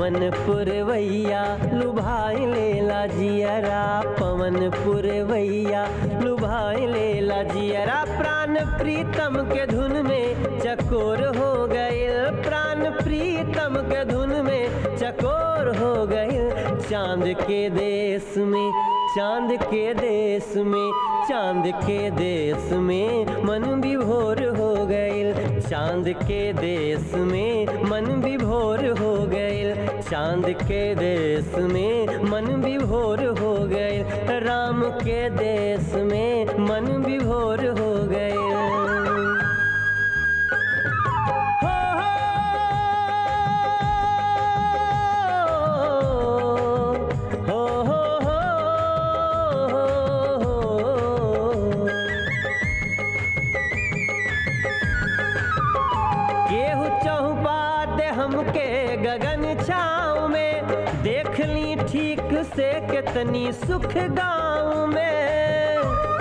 पवन पुरवैया लुभाई लेला जियरा पवन पुरवैया लुभाई लेला जियरा प्राण प्रीतम के धुन में चकोर हो गइल प्राण प्रीतम के धुन में चकोर हो गइल चांद के देश में चांद के देश में चांद के देश में मन विभोर हो गइल चांद के देश में मन विभोर हो गइल चांद के देश में मन विभोर हो गइल राम के देश में मन विभोर हो गइल हो हो हो हो हो केहू चौपा दे हमके गगन छाँव में देख ली ठीक से कितनी सुख गाँव में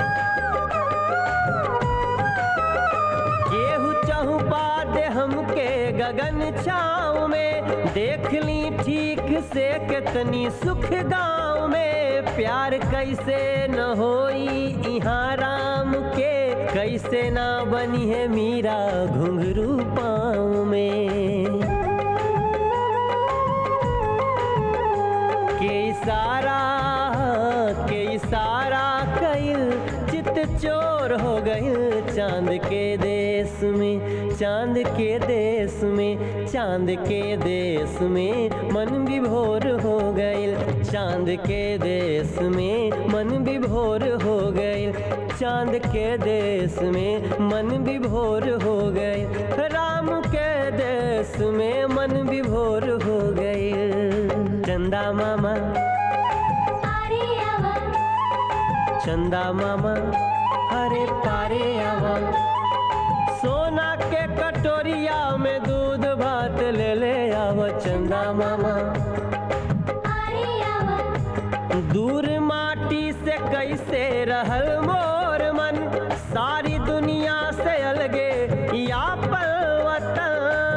केहू चौपा दे हमके गगन छाँव में देख ली ठीक से कितनी सुख गाँव में प्यार कैसे न होई इहाँ राम के कैसे ना बनी है मीरा घुंघरू पाँव में के इशारा के इशारा कइल चित चोर हो गइल चांद के देश में चांद के देश में चांद के देश में मन विभोर हो गइल चांद के देश में मन विभोर हो गइल चांद के देश में मन विभोर हो गइल राम के देश में मन विभोर हो गइल चंदा मामा अरे आवा चंदा मामा अरे पारे आवा सोना के कटोरिया में दूध भात ले ले आवा चंदा मामा अरे आवा दूर माटी से कैसे रहल मोर मन सारी दुनिया से अलगे या वतन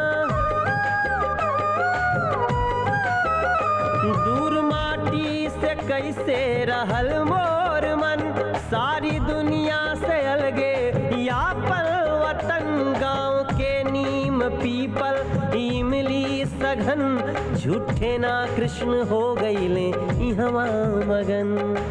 दूर माटी से कैसे रहल मोर मन सारी दुनिया से अलगे या वतन गाँव के नीम पीपल इमली सघन झूठे ना कृष्ण हो गईले इहवा मगन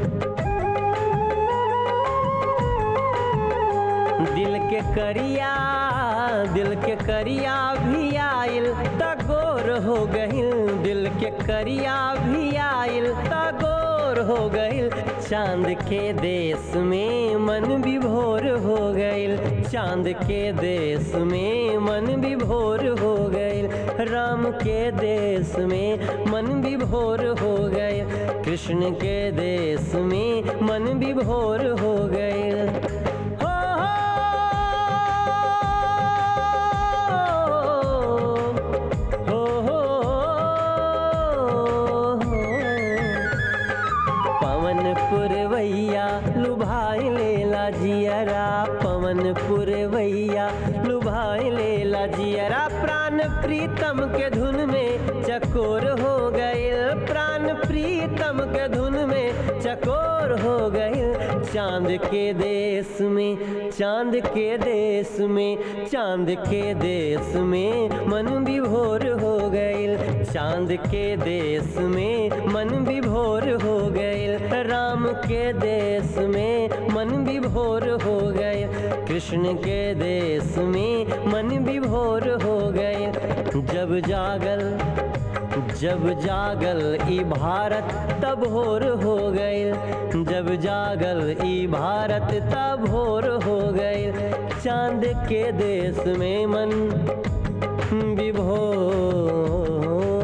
दिल के करिया दिल के करिया भी आइल तगोर हो गइल दिल के करिया भी आइल तगोर हो गइल चांद के देश में मन विभोर हो गइल चांद के देश में मन विभोर हो गइल राम के देश में मन विभोर हो गइल कृष्ण के देश में मन विभोर हो गइल हो हो हो हो पवन पुरवैया लुभाई लेला जियरा पवन पुरवैया लुभाई लेला जियरा प्राण प्रीतम के धुन में चकोर हो गइल प्राण प्रीतम के धुन में चकोर हो गइल चांद के देश में चांद के देश में चांद के देश में मन विभोर हो गइल चांद के देश में मन विभोर हो गइल राम के देश में मन विभोर हो गइल कृष्ण के देश में मन विभोर हो गइल जब जागल जब जागल ई भारत तब होर हो गइल जब जागल ई भारत तब होर हो गइल चांद के देश में मन विभोर